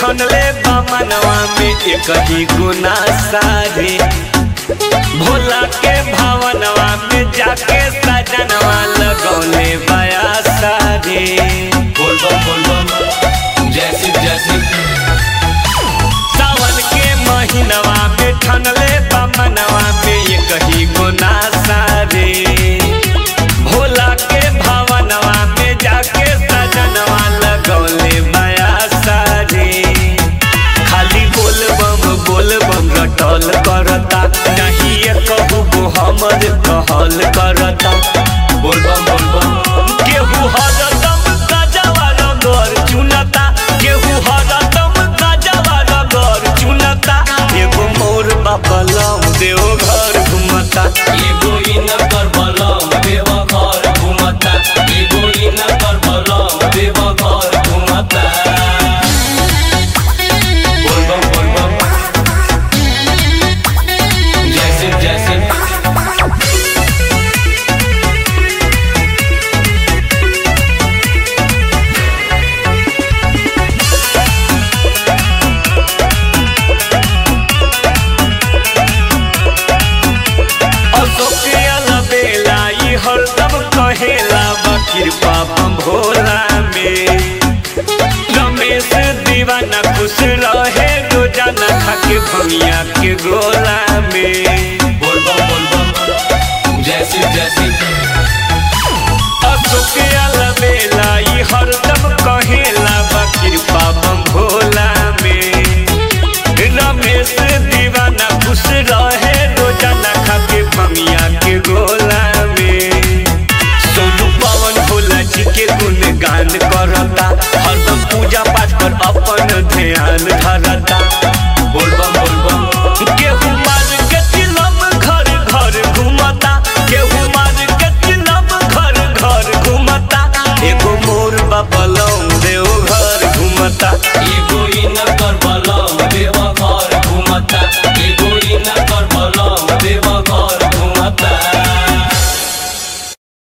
ठनले बामनवा में एक ही गुना सारे भोला के भावनवा में जाके सजनवा लगौले बया सारे बोल बम बोल बम जय शिव जय शिव सावन के महीनवा में ठनले बामनवा में एक ही गुना सारे भोला के भावनवा में जाके सजनवा लगौले बया सारे खाली बोल बम बोल बम रटल करता नहीं ये कहू गो हमर कहल करता बोल बम बोल बम केहू हरदम गजवा रगर चुनता केहू हरदम गजवा रगर चुनता एगो मोर बापलम देव घर घुमता एगो इन कर बलम देव घर घुमता एगो इन कर बलम देव घर घुमता बोल बम बोल बम जय शिव जय शिव अशोक अलबेला ई हरदम कहेला बा कृपा बम भोला में रमेश दीवाना खुश रहे रोजाना खाके भमिया के गोला